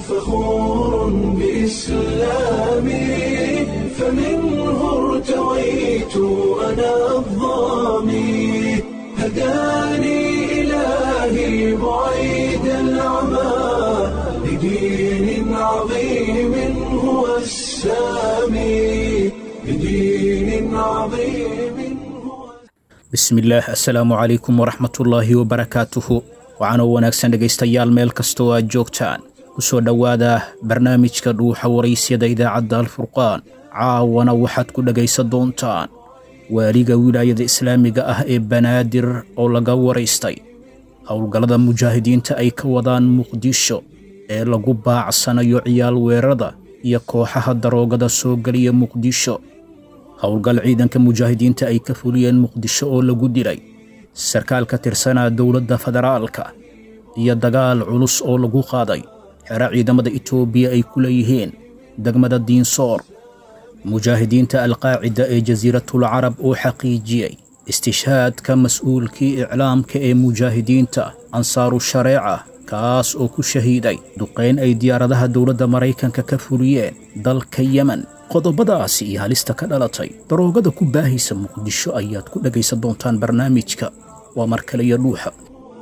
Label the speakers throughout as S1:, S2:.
S1: فخور بإسلامي فمنه ارتويت أنا الظامي هداني إلهي بعيد العمى لدين عظيم هو السامي لدين عظيم هو
S2: bismillaah assalaamu calaykum waraxmatullaahi wabarakaatuhu waxaanoo wanaagsan dhegaystayaal meel kastoo aad joogtaan ku soo dhowaada barnaamijka dhuuxa waraysyada idaacadda alfurqaan caawana waxaad ku dhegaysan doontaan waaliga wilaayada islaamiga ah ee banaadir oo laga waraystay howlgallada mujaahidiinta ay ka wadaan muqdisho ee lagu baacsanayo ciyaal weerarada iyo kooxaha daroogada soo geliya muqdisho howlgal ciidanka mujaahidiinta ay ka fuliyeen muqdisho oo lagu dilay sarkaal ka tirsanaa dowladda federaalka iyo dagaal culus oo lagu qaaday xero ciidamada itoobiya ay ku leeyihiin degmada diinsoor mujaahidiinta alqaacida ee jasiiratul carab oo xaqiijiyey istishhaadka mas'uulkii iclaamka ee mujaahidiinta ansaaru shareeca kaas oo ku shahiiday duqayn ay diyaaradaha dowladda maraykanka ka fuliyeen dalka yemen qodobadaasi iyo halista ka dhalatay daroogada ku baahaysa muqdisho ayaad ku dhegaysan doontaan barnaamijka waa mar kale iyo dhuuxa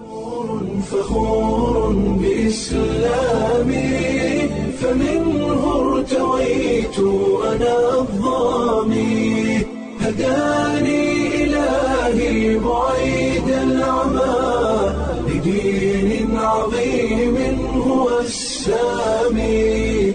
S1: فخور بإسلامي فمنه ارتويت أنا الظامي هداني إلهي بعيد العمى لدين عظيم هو السامي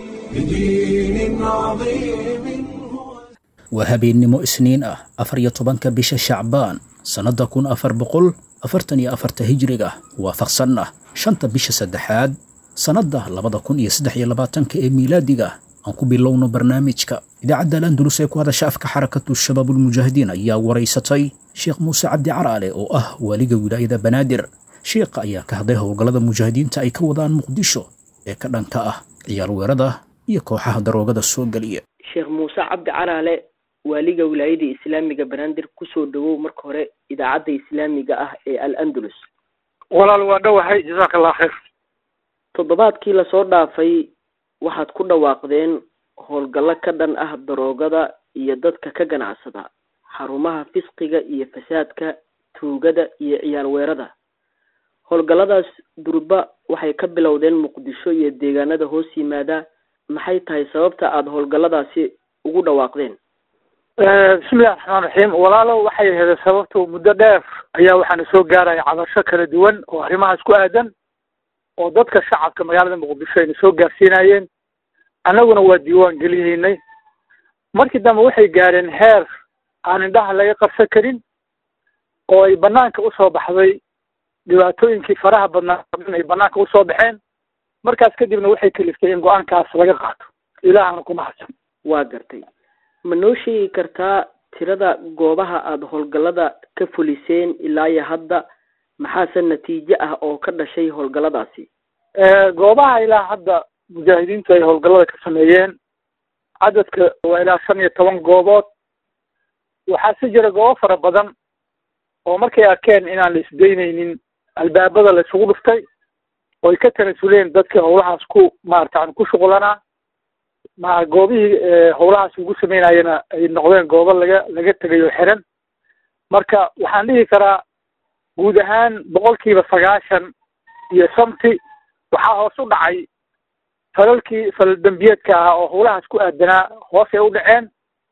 S1: لدين عظيم هو
S2: waa habeennimo isniin ah afar iyo tobanka bisha shacbaan sannadda kun afar boqol afartan iyo afarta hijriga waafaqsan ah shanta bisha saddexaad sannadda labada kun iyo saddex iyo labaatanka ee miilaadiga aan ku bilowno barnaamijka idaacadda alandulus ee ku hadasha afka xarakatu shabaabulmujaahidiin ayaa waraysatay sheekh muuse cabdi caraale oo ah waaliga wilaayada banaadir sheekha ayaa ka hadlay howlgallada mujaahidiinta ay ka wadaan muqdisho ee ka dhanka ah ciyaal weerada iyo kooxaha daroogada soo geliya
S3: sheekh muuse cabdi caraale waaliga wilaayada islaamiga banaadir kusoo dhawow marka hore idaacadda islaamiga ah ee al andalus
S4: walaal waa dhowahay jazaaka allah khayr
S3: toddobaadkii lasoo dhaafay waxaad ku dhawaaqdeen howlgallo ka dhan ah daroogada iyo dadka ka ganacsada xarumaha fisqiga iyo fasaadka tuugada iyo ciyaal weerada howlgalladaas durba waxay ka bilowdeen muqdisho iyo deegaanada hoos yimaada maxay tahay sababta aada howlgalladaasi ugu dhawaaqdeen
S4: bismillahi raxmaan raxiim walaalo waxay ahayd sababtu muddo dheer ayaa waxaana soo gaaraya cabasho kala duwan oo arrimahaas ku aadan oo dadka shacabka magaalada muqdisho ayna soo gaarsiinayeen annaguna waa diiwaan geliyeynay markii dambe waxay gaareen heer aan indhaha laga qarsan karin oo ay banaanka usoo baxday dhibaatooyinkii faraha badnaa ay banaanka usoo baxeen markaas kadibna waxay kaliftay in go-aankaas laga qaato ilaahana ku mahadsan
S3: waa gartay ma noo sheegi kartaa tirada goobaha aada howlgallada ka fuliseen ilaa iyo hadda maxaase natiijo ah oo ka dhashay howlgalladaasi
S4: goobaha ilaa hadda mujaahidiintu ay howlgallada ka sameeyeen cadadka waa ilaa shan iyo toban goobood waxaa si jira goobo fara badan oo markay arkeen inaan la isdaynaynin albaabada la isugu dhuftay oy ka tanasuleen dadka howlahaas ku maarata ku shuqlanaa ma goobihii howlahaas ugu sameynayana ay noqdeen goobo laga laga tegayo xiran marka waxaan dhihi karaa guud ahaan boqolkiiba sagaashan iyo shanti waxaa hoos u dhacay falalkii falal dembiyeedka ahaa oo howlahaas ku aadanaa hoos ay u dhaceen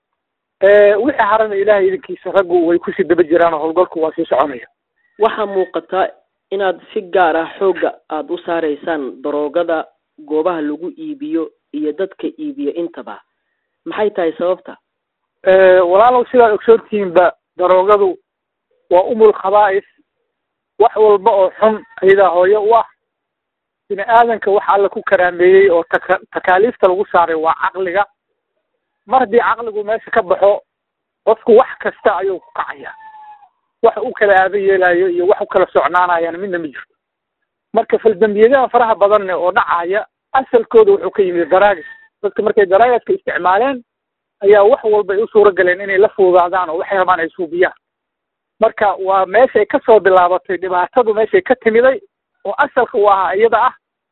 S4: wixii harana ilahay idinkiisa raggu way kusii daba jiraan oo howlgalku waa sii soconaya
S3: waxaa muuqata inaad si gaar ah xoogga aada u saareysaan daroogada goobaha lagu iibiyo iyo dadka iibiyo intaba maxay tahay sababta
S4: walaalow sidaad ogsoontihiinba daroogadu waa umul khabaa'is wax walba oo xun ayadaa hooyo u ah bini aadanka waxa alla ku karaameeyey oo taka takaaliifta lagu saaray waa caqliga mar haddii caqligu meesha ka baxo qofku wax kasta ayuu ku kacaya wax u kala aado yeelayo iyo wax u kala socnaanayana midna ma jirto marka faldambiyadaha faraha badanne oo dhacaya asalkooda wuxuu ka yimid daraagis dadka markay daraagiska isticmaaleen ayaa wax walba ay u suura galeen inay la fuudaadaan oo waxay rabaan ay suubiyaan marka waa meeshay kasoo bilaabatay dhibaatadu meeshay ka timiday oo asalka u ahaa iyada ah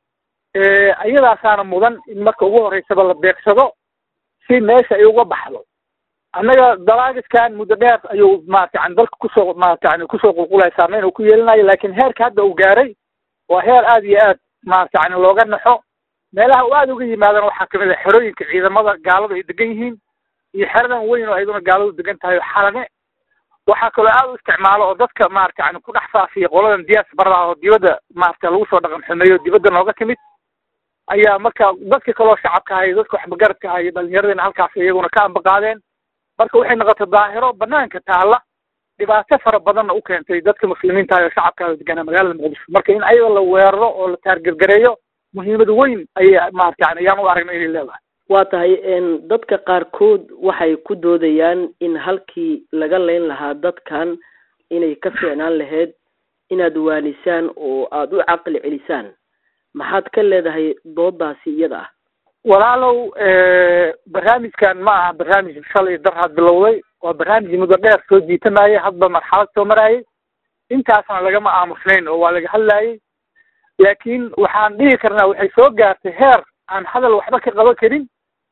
S4: iyadaasaana mudan in marka ugu horeysaba la beegsado si meesha ay uga baxdo annaga dalaagiskan muddo dheer ayuu maarata yani dalka kusoo maarata yani kusoo qulqulaya saameyn uu ku yeelinayo laakiin heerka hadda uu gaaray waa heer aad iyo aad maarata yani looga naxo meelaha uu aada uga yimaadana waxaa kamid a xerooyinka ciidamada gaaladu ay degan yihiin iyo xeradan weyn oo ayduna gaaladu degan tahay oo xalane waxaa kaloo aada u isticmaalo oo dadka maarata yani ku dhex faafiya qoladan diyaas barada oo dibadda maarata lagu soo dhaqan xumeeyo dibadda nooga timid ayaa marka dadka kaloo shacabka ahay dadka waxmagaradka ahay iyo dhalinyaradina halkaas iyaguna ka ambaqaadeen marka waxay noqotay daahiro banaanka taalla dhibaato fara badanna u keentay dadka muslimiinta ah oo shacabka deganaa magaalada muqdisho marka in ayaga la weeraro oo la taargergareeyo muhiimad weyn ayay maarata yani ayaan u aragna inay leedahay
S3: waa tahay dadka qaarkood waxay ku doodayaan in halkii laga leyn lahaa dadkan inay ka fiicnaan lahayd inaad waanisaan oo aada u caqli celisaan maxaad ka leedahay doodaasi iyada ah
S4: walaalow barnaamijkan ma aha barnaamij shalay darhaad bilowday waa barnaamij muddo dheer soo jiitamayay hadba marxalad soo marayay intaasna lagama aamusnayn oo waa laga hadlayay laakiin waxaan dhihi karnaa waxay soo gaartay heer aan hadal waxba ka qaban karin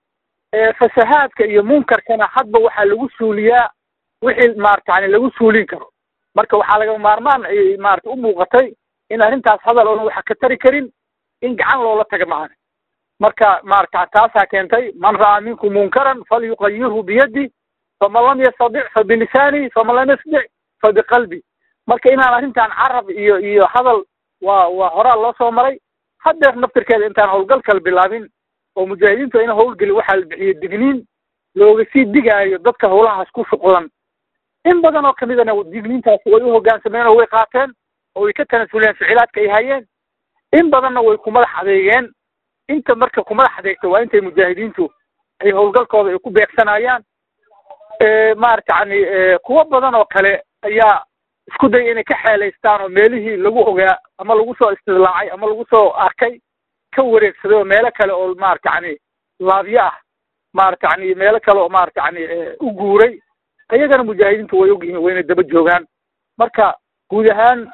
S4: fasahaadka iyo munkarkana hadba waxaa lagu suuliyaa wixii maarata yani lagu suulin karo marka waxaa laga maarmaan ayay maarata u muuqatay in arrintaas hadal oona waxa ka tari karin in gacan loola taga macana marka maarata taasaa keentay man ra'aa minkum munkaran falyuqayirhu biyadi faman lam yastadic fa bilisaani faman lam yastadic fa biqalbi marka inaan arrintan carab iyo iyo hadal waa waa horaa loo soo maray haddeer naftirkeeda intaan howlgalkala bilaabin oo mujaahidiintu ina howlgeli waxaa la bixiyey digniin looga sii digaayo dadka howlahaas ku shuqlan in badan oo kamidana digniintaasi way u hoggaansameen oo way qaateen oo way ka tanasuleen ficilaadka ay hayeen in badanna way ku madax adeegeen inta marka ku madax adeegta waa intay mujaahidiintu ay howlgalkooda ay ku beegsanayaan maarata yani kuwo badan oo kale ayaa isku daya inay ka xeelaystaan oo meelihii lagu ogaa ama lagu soo istidlaacay ama lagu soo arkay ka wareegsaday oo meelo kale oo maarata yani laabyo ah maarata yani meelo kale oo maarata yani u guuray ayagana mujaahidiintu way ogyihiin wayna daba joogaan marka guud ahaan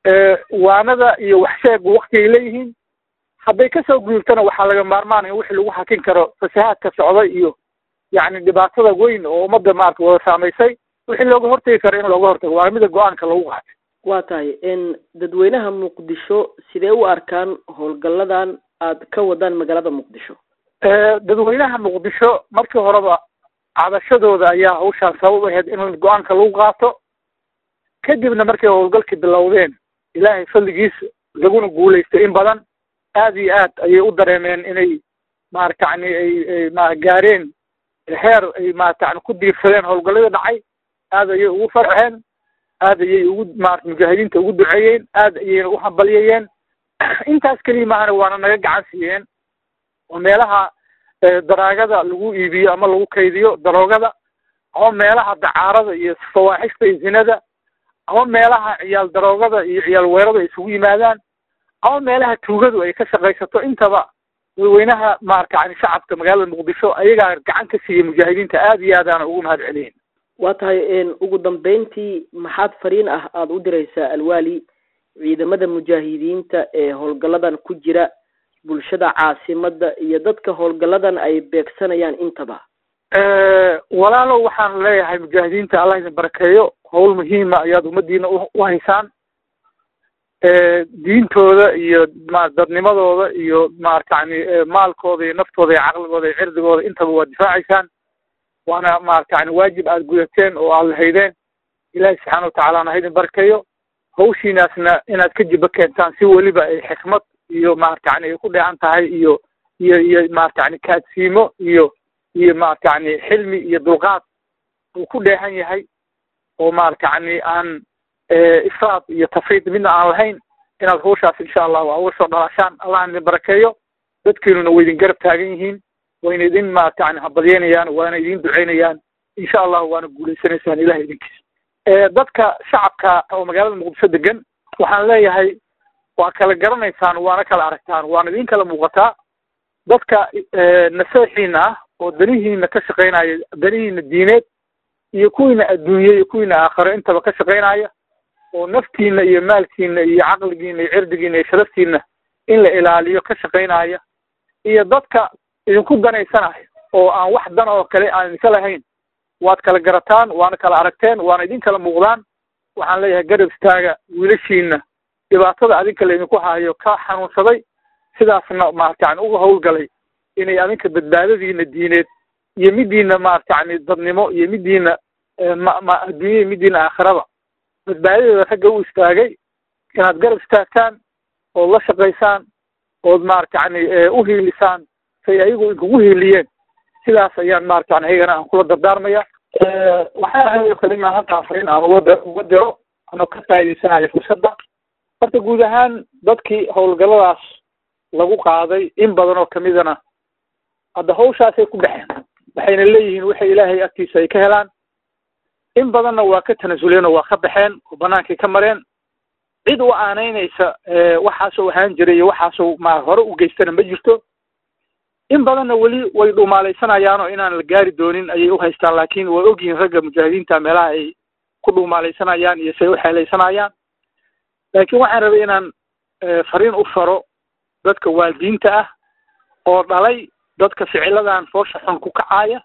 S4: waanada iyo waxsheegu waktigay leeyihiin hadday kasoo guurtana waxaa laga maarmaanaya wixii lagu hakin karo fasahaadka socday iyo yani dhibaatada weyn oo ummadda maarata wada saamaysay wixii looga hortegi karo in looga hortago waa mida go-aanka lagu qaatay
S3: waa tahay dadweynaha muqdisho sidee u arkaan howlgalladan aad ka wadaan magaalada muqdisho
S4: dadweynaha muqdisho markii horeba cadashadooda ayaa hawshaan sabab ahayd in go-aanka lagu qaato kadibna markay howlgalkii bilowdeen ilaahay fadligiis laguna guulaystay in badan aad iyo aad ayay u dareemeen inay maarata yani ay ma gaareen heer ay maarata yani ku diirsadeen howlgalladii dhacay aad ayay ugu farxeen aad ayay ugu maarata mujaahidiinta ugu duceeyeen aad ayayna u hambalyayeen intaas keliya maahana waana naga gacan siiyeen oo meelaha daraagada lagu iibiyo ama lagu kaydiyo daroogada ama meelaha dacaarada iyo fawaaxista iyo zinada ama meelaha ciyaal daroogada iyo ciyaal weerada ay isugu yimaadaan ama meelaha tuugadu ay ka shaqaysato intaba dadweynaha maarata yani shacabka magaalada muqdisho ayagaa gacan ka siiyey mujaahidiinta aad iyo aadaana ugu mahad celiyin
S3: waa tahay ugu dambeyntii maxaad fariin ah aada u diraysaa alwaali ciidamada mujaahidiinta ee howlgalladan ku jira bulshada caasimada iyo dadka howlgalladan ay beegsanayaan intaba
S4: walaalow waxaan leeyahay mujaahidiinta allah idin barakeeyo howl muhiima ayaad ummadiina u haysaan diintooda iyo ma dadnimadooda iyo maarata yani maalkooda iyo naftooda iyo caqligooda iyo cirdigooda intaba waa difaacaysaan waana maarata yani waajib aada gudateen oo aada lahaydeen ilaahi subxaana watacalana ha idin barakeeyo hawshiinaasna inaad ka jiba keentaan si weliba ay xikmad iyo maarata yani ay ku dheehan tahay iyo iyo iyo maarata yani kaadsiimo iyo iyo maarata yani xilmi iyo dulqaad uu ku dheehan yahay oo maarata yani aan ifraad iyo tafriid midna aan lahayn inaad hawshaas insha allahu aa uga soo dhalaashaan allah idin barakeeyo dadkiinuna way idin garab taagan yihiin wayna idin maarata yani habalyeynayaan waana idin duceynayaan insha allahu waana guulaysanaysaan ilahay idinkiis dadka shacabka oo magaalada muqdisho degan waxaan leeyahay waa kala garanaysaan waana kala aragtaan waana idin kala muuqataa dadka naseexiina ah oo danihiina ka shaqaynaya danihiina diineed iyo kuwiina adduunye iyo kuwiina aakhiro intaba ka shaqaynaya oo naftiina iyo maalkiina iyo caqligiina iyo cirdigiina iyo sharaftiina in la ilaaliyo ka shaqaynaya iyo dadka idinku danaysanaya oo aan wax dan oo kale aan idinka lahayn waad kala garataan waana kala aragteen waana idin kala muuqdaan waxaan leeyahay garab istaaga wiilashiina dhibaatada adinka laydinku hayo ka xanuunsaday sidaasna maarata yani uga hawlgalay inay adinka badbaadadiina diineed iyo midiina maarata yani dadnimo iyo midiina ma ma adduunya midiina aakhiraba badbaadadeeda ragga u istaagay inaad garab istaagtaan ood la shaqaysaan ood maarata yani u hiilisaan say ayagu inkugu hiiliyeen sidaas ayaan maarata yani ayagana aan kula dardaarmaya waxaa ahayo kalima halkaa fariin aan uga uga diro anoo ka faa'idaysanayo fursadda horta guud ahaan dadkii howlgalladaas lagu qaaday in badan oo kamidana hadda hawshaasay ku baxeen waxayna leeyihiin waxay ilaahay agtiisa ay ka helaan in badanna waa ka tanasuleen oo waa ka baxeen oo banaankay ka mareen cid u aanaynaysa waxaasoo ahaan jiray iyo waxaasoo ma hore u geystana ma jirto in badanna weli way dhuumaalaysanayaan inaan la gaari doonin ayay u haystaan laakiin way ogyihiin ragga mujaahidiinta meelaha ay ku dhuumaalaysanayaan iyo say u xeelaysanayaan laakiin waxaan rabay inaan fariin u faro dadka waalidiinta ah oo dhalay dadka ficiladan foosha xun ku kacaaya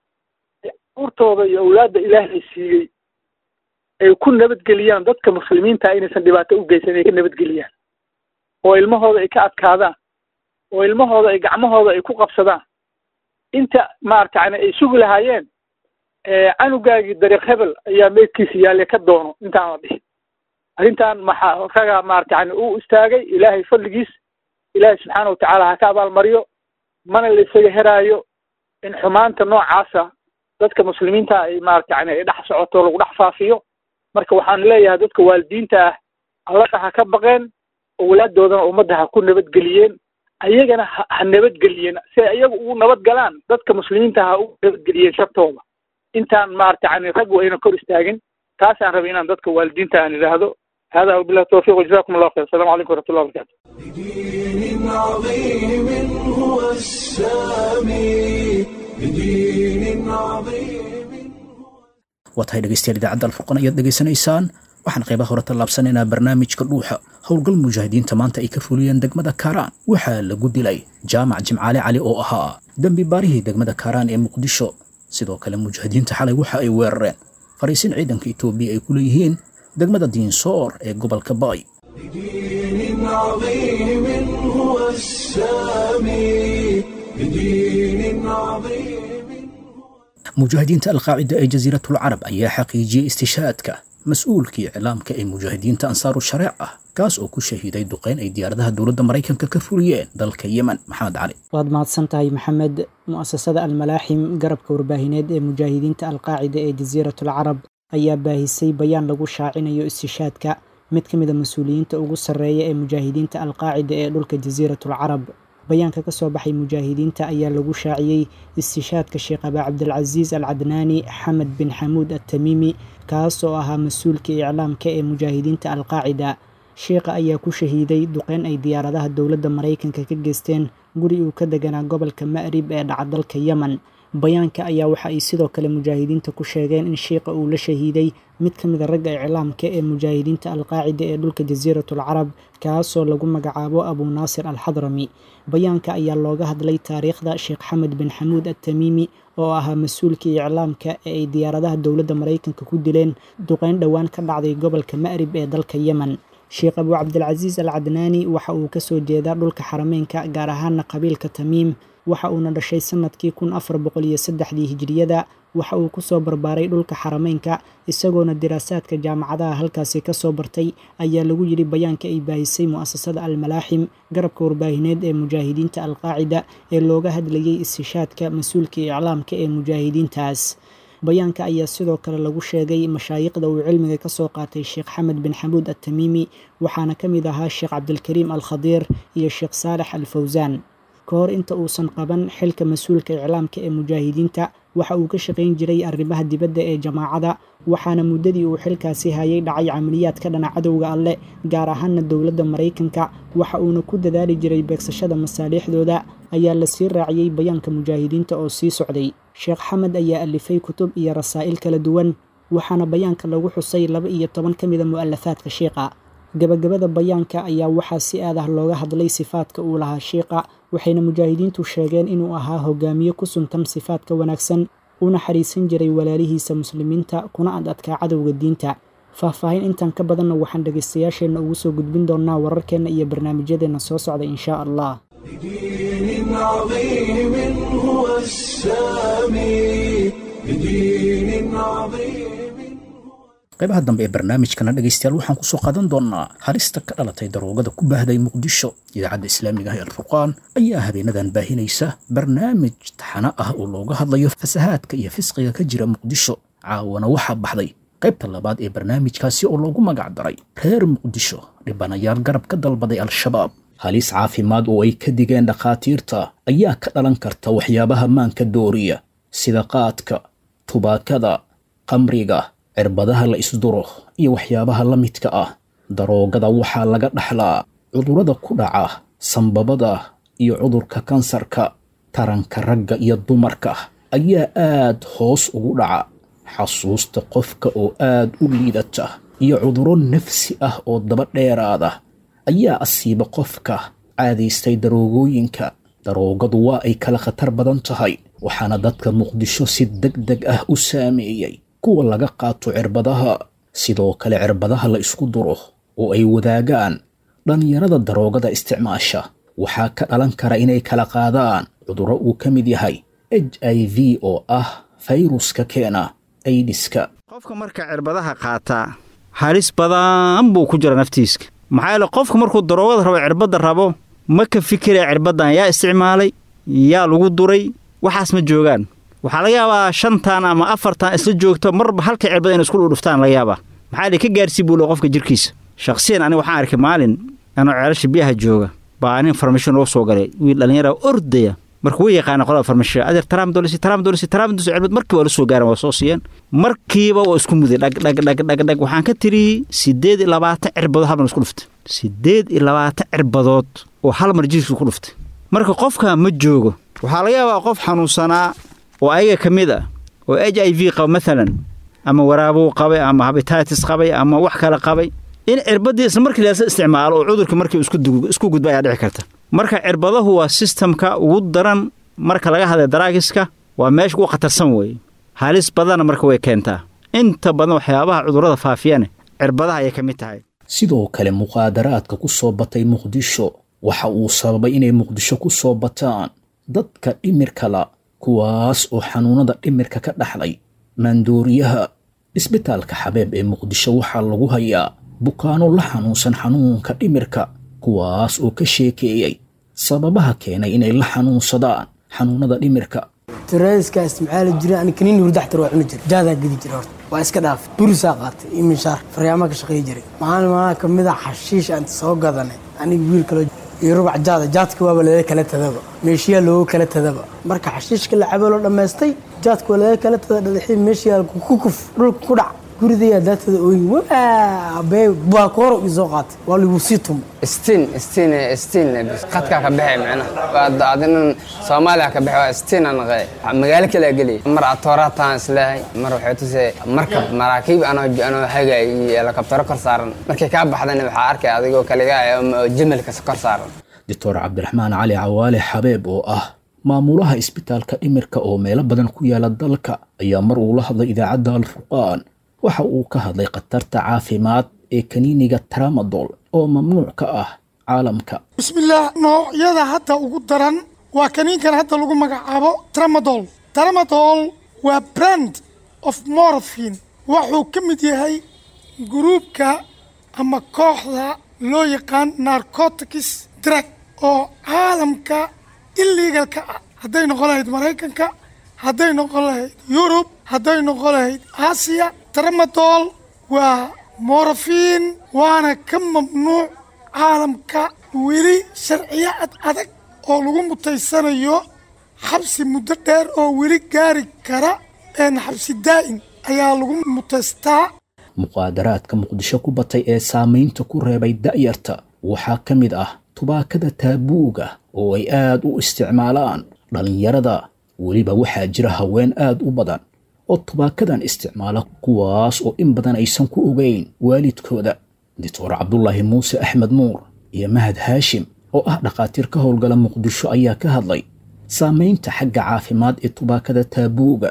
S4: urtooda iyo awlaadda ilaahay siiyey ay ku nabadgeliyaan dadka muslimiinta inaysan dhibaato u geysan ay ka nabadgeliyaan oo ilmahooda ay ka adkaadaan oo ilmahooda ay gacmahooda ay ku qabsadaan inta maarata yani ay sugi lahaayeen canugaagii dariiq hebel ayaa meydkiisa yaalle ka doono intaan la dhihin arrintan maxaa ragaa maarata yani u istaagay ilaahay fadligiis ilaahay subxaana watacaala ha ka abaalmariyo mana la isaga heraayo in xumaanta noocaasa dadka muslimiinta ay maarata yani ay dhex socoto lagu dhex faafiyo marka waxaan leeyahay dadka waalidiinta ah allaha ha ka baqeen owlaaddoodana ummadda ha ku nabadgeliyeen ayagana ha ha nabadgeliyeen si ay iyagu ugu nabad galaan dadka muslimiinta ha ugu nabadgeliyeen shartooda intaan maarata yani raggu ayna kor istaagin taasaan rabay inaan dadka waalidiinta aan idhaahdo hada wabillahi tawfiq wajazakum allahu khayr assalamu calaykum waraxmatullahi wabarakatu
S1: بدين عظيم هو السامي بدين عظيم
S2: waa tahay dhegaystayaal idaacadda alfurqan ayaad dhegaysanaysaan waxaan qaybaha hore tallaabsanaynaa barnaamijka dhuuxa howlgal mujaahidiinta maanta ay ka fuliyeen degmada kaaraan waxaa lagu dilay jaamac jimcaale cali oo ahaa dembi baarihii degmada kaaraan ee muqdisho sidoo kale mujaahidiinta xalay waxa ay weerareen fariisin ciidanka etoobiya ay ku leeyihiin degmada diinsoor ee gobolka baay
S1: بدين عظيم هو السامي بدين عظيم
S2: mujaahidiinta alqaacida ee jasiiratul carab ayaa xaqiijiyey istishaadka mas-uulkii iclaamka ee mujaahidiinta ansaaru shareec ah kaas oo ku shahiiday duqeyn ay diyaaradaha dowladda maraykanka ka fuliyeen dalka yemen maxamed cali
S5: waad mahadsan tahay maxamed mu'asasada almalaaxim garabka warbaahineed ee mujaahidiinta alqaacida ee jasiiratul carab ayaa baahisay bayaan lagu shaacinayo istishaadka mid ka mid a mas-uuliyiinta ugu sarreeya ee mujaahidiinta alqaacida ee dhulka jasiiratul carab bayaanka ka soo baxay mujaahidiinta ayaa lagu shaaciyey istishaadka sheekh abaa cabdilcasiis al cadnaani xamed bin xamuud attamiimi kaas oo ahaa mas-uulka iclaamka ee mujaahidiinta alqaacida sheekha ayaa ku shahiiday duqeyn ay diyaaradaha dowladda maraykanka ka geysteen guri uu ka deganaa gobolka ma'rib ee dhaca dalka yemen bayaanka ayaa waxa ay sidoo kale mujaahidiinta ku sheegeen in sheikha uu la shahiiday mid ka mid a ragga iclaamka ee mujaahidiinta alqaacida ee dhulka jasiiratul carab kaasoo lagu magacaabo abuu naasir alxadrami bayaanka ayaa looga hadlay taariikhda sheekh xamed bin xamuud attamiimi oo ahaa mas-uulkii iclaamka ee ay diyaaradaha dowladda maraykanka ku dileen duqeyn dhowaan ka dhacday gobolka ma'rib ee dalka yemen sheekh abuu cabdilcasiis al cadnaani waxa uu kasoo jeedaa dhulka xarameynka gaar ahaana qabiilka tamiim waxa uuna dhashay sanadkii kun afar boqol iyo saddexdii hijiriyada waxa uu kusoo barbaaray dhulka xarameynka isagoona diraasaadka jaamacadaha halkaasi kasoo bartay ayaa lagu yidhi bayaanka ay baahisay mu'asasada almalaaxim garabka warbaahineed ee mujaahidiinta alqaacida ee looga hadlayay istishaadka mas-uulka iclaamka ee mujaahidiintaas bayaanka ayaa sidoo kale lagu sheegay mashaayiqda uu cilmiga ka soo qaatay sheekh xamed bin xamuud attamiimi waxaana ka mid ahaa sheekh cabdilkariim al khadiir iyo sheekh saalex al fawsaan ka hor inta uusan qaban xilka mas-uulka iclaamka ee mujaahidiinta waxa uu ka shaqayn jiray arrimaha dibadda ee jamaacada waxaana muddadii uu xilkaasi hayay dhacay camaliyaad ka dhana cadowga alle gaar ahaana dowladda maraykanka waxa uuna ku dadaali jiray beegsashada masaaliixdooda ayaa la sii raaciyey bayaanka mujaahidiinta oo sii socday sheekh xamed ayaa alifay kutub iyo rasaa'il kala duwan waxaana bayaanka lagu xusay laba iyo toban ka mida mu'alafaadka sheikha gabagabada bayaanka ayaa waxaa si aad ah looga hadlay sifaadka uu lahaa shiiqa waxayna mujaahidiintu sheegeen inuu ahaa hogaamiye ku suntan sifaadka wanaagsan u naxariisan jiray walaalihiisa muslimiinta kuna ad adkaa cadowga diinta faahfaahin intan ka badanna waxaan dhegaystayaasheenna ugu soo gudbin doonnaa wararkeenna iyo barnaamijyadeenna soo socda inshaa allah
S1: بدين عظيم هو السامي بدين عظيم
S2: qaybaha dambe ee barnaamijkana dhegaystayaal waxaan ku soo qaadan doonnaa halista ka dhalatay daroogada ku baahday muqdisho idaacadda islaamiga ah ee alfurqaan ayaa habeenadan baahinaysa barnaamij taxano ah oo looga hadlayo fasahaadka iyo fisqiga ka jira muqdisho caawana waxaa baxday qaybta labaad ee barnaamijkaasi oo loogu magac daray reer muqdisho dhibanayaal garab ka dalbaday al-shabaab halis caafimaad oo ay ka digeen dhakhaatiirta ayaa ka dhalan karta waxyaabaha maanka dooriya sida qaadka tubaakada qamriga cirbadaha la isduro iyo waxyaabaha la midka ah daroogada waxaa laga dhaxlaa cudurrada ku dhaca sambabada iyo cudurka kansarka taranka ragga iyo dumarka ayaa aad hoos ugu dhaca xasuusta qofka oo aad u liidata iyo cudurro nafsi ah oo daba dheeraada ayaa asiiba qofka caadaystay daroogooyinka daroogadu waa ay kala khatar badan tahay waxaana dadka muqdisho si deg deg ah u saameeyey kuwa laga qaato cirbadaha sidoo kale cirbadaha la isku duro oo ay wadaagaan dhallinyarada daroogada isticmaasha waxaa ka dhalan kara inay kala qaadaan cudurro uu ka mid yahay h i v oo ah fayruska keena aidiska
S6: qofka marka cirbadaha qaataa halis badan buu ku jira naftiiska maxaa yeele qofka markuu daroogada rabo cirbadda rabo ma ka fikiraya cirbaddan yaa isticmaalay yaa lagu duray waxaas ma joogaan waxaa laga yaabaa shantan ama afartan isla joogto marba halka cirbada inay isku dhudhuftaan laga yaabaa maxaa li ka gaarsii buu le qofka jirkiisa shakhsiyan aniga waxaan arkay maalin anoo ceelasha biyaha jooga baa nin farmasho noo soo galay wiil dhallinyara ordaya marka way yaqaana qolada farmasho adeer taraamdolisi taraamdolisi taraamdolisi cirbad markii waa la soo gaaran waa soo siiyeen markiiba waa isku muday dhag dhag dhag dhag dhag waxaan ka tiri siddeed iyo labaatan cirbadood hal mar isku dhuftay siddeed iyo labaatan cirbadood oo hal mar jirkiisa ku dhuftay marka qofka ma joogo waxaa laga yaabaa qof xanuunsanaa oo ayaga ka mid ah oo h i v qaba maalan ama waraabuu qabay ama habitatis qabay ama wax kale qabay in cirbadii isla markii laasa isticmaalo oo cudurka markii isku gudba ayaa dhici karta marka cirbadahu waa sistamka ugu daran marka laga hadlay daraagiska waa meesha ugu khatarsan weeye halis badanna marka way keentaa inta badan waxyaabaha cudurrada faafiyane cirbadaha ayay ka mid tahay
S2: sidoo kale muqaadaraadka ku soo batay muqdisho waxa uu sababay inay muqdisho ku soo bataan dadka dhimirkala kuwaas oo xanuunada dhimirka ka dhaxlay maandooriyaha isbitaalka xabeeb ee muqdisho waxaa lagu hayaa bukaano la xanuunsan xanuunka dhimirka kuwaas oo ka sheekeeyey sababaha keenay inay la xanuunsadaan xanuunada dhimirka
S7: tiraska isticmaali jira ani kaniin hurdaxtar waa cuni jira jaadaa gedi jira horta waa iska dhaafay burisaa qaatay iyo minshaar faryaamaha ka shaqeey jiray maalin maalmaha ka mid a xashiish aan soo gadanay aniga wiil kaloo iyo rubac jaada jaadka waaba laga kala tadaba meeshiyaa looga kala tadaba marka xashiishka la cabo loo dhammaystay jaadka waa laga kala tada dhadaxii meeshiyaa ku kuf dhulka ku dhac guridayaa daatada ooyi waabee baakooro ii soo qaatay waa lagu sii tumo
S8: stiin stiin stiin qadkaa ka baxay macnaha adinan soomaaliya ka baxay waa stiin aan naqay magaalo kale geliyay mar atooraa taan isleehay mar waxay tusay markab maraakiib anoo anoo hagay iyo helikabtaro kor saaran markay kaa baxdana waxaa arkay adigoo kaliga oo jimalka kor saaran
S2: doctor cabdiraxmaan cali cawaale xabeeb oo ah maamulaha isbitaalka dhimirka oo meelo badan ku yaala dalka ayaa mar uu la hadlay idaacadda alfurqaan waxa uu ka hadlay khatarta caafimaad ee kaniiniga tramadol oo mamnuuc ka ah caalamka
S9: bismillaah noocyada hadda ugu daran waa kaniinkan hadda lagu magacaabo tramadol tramadol waa brand of morphin wuxuu ka mid yahay gruubka ama kooxda loo yaqaan narcotics drug oo caalamka illegalka ah hadday noqon lahayd maraykanka hadday noqon lahayd yurub hadday noqon lahayd aasiya tramadol waa morofin waana ka mamnuuc caalamka weli sharciyo ad adag oo lagu mutaysanayo xabsi muddo dheer oo weli gaari kara een xabsi daa'im ayaa lagu mutaystaa
S2: muqaadaraadka muqdisho ku batay ee saamaynta ku reebay da'yarta waxaa ka mid ah tubaakada taabuuga oo ay aad u isticmaalaan dhallinyarada weliba waxaa jira haween aad u badan oo tubaakadan isticmaala kuwaas oo in badan aysan ku ogeyn waalidkooda doctor cabdulaahi muuse axmed nuur iyo mahad haashim oo ah dhakhaatiir ka howlgala muqdisho ayaa ka hadlay saamaynta xagga caafimaad ee tubaakada taabuuga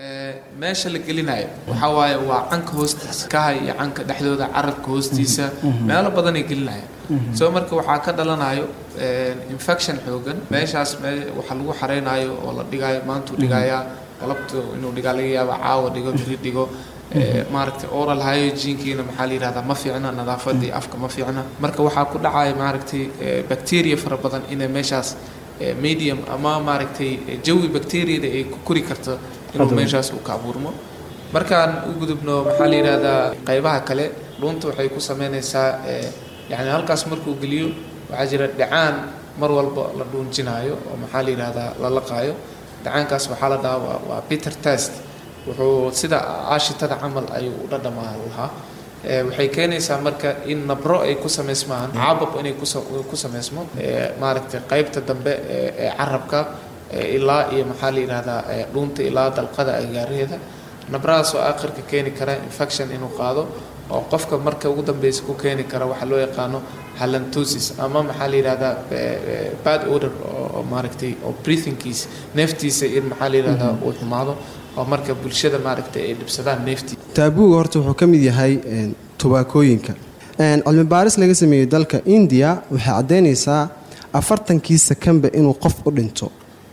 S10: meesha la gelinayo waxaa waaye waa canka hoostiisa kaha iyo canka dhexdooda carabka hoostiisa meelo badanay gelinayaan soo marka waxaa ka dhalanayo infection xoogan meeshaas waxa lagu xareynayo oo la dhigayo maantuu dhigayaa galabta inuu dhigaa laga yaaba caawa dhigo biri dhigo maaragtay oral hygienekiina maxaa la yidhahdaa ma fiicna nadaafadii afka ma fiicna marka waxaa ku dhacaya maaragtay bacteria fara badan inay meeshaas medium ama maaragtay jawi bacteriada ay ku kori karto inuu meeshaas uu ka abuurmo markaan u gudubno maxaa la yidhahdaa qaybaha kale dhuunta waxay ku sameynaysaa yani halkaas markuu geliyo waxaa jira dhacaan mar walba la dhuunjinaayo oo maxaa la yidhahdaa la laqaayo dhacaankaas waxaa la dhahaa waa peter test wuxuu sida aashitada camal ayuu u dhadhamaa lahaa waxay keenaysaa marka in nabro ay ku samaysmaan caabab inay ku samaysmo maaragtay qaybta dambe ee carabka ilaa iyo maxaa la yidhahdaa dhuunta ilaa dalqada agaaraheeda nabradaas oo aakhirka keeni kara infection inuu qaado oo qofka marka ugu dambeysa ku keeni kara waxaa loo yaqaano halantosis ama maxaa la yidhahdaa bad odor oo maaragtay oo breathingkiisa neeftiisa in maxaa la yidhahdaa uu xumaado oo marka bulshada maaragtay ay dhibsadaan neeftii
S11: taabuuga horta wuxuu ka mid yahay tubaakooyinka cilmi baaris laga sameeyey dalka indiya waxay caddaynaysaa afartankii sakanba inuu qof u dhinto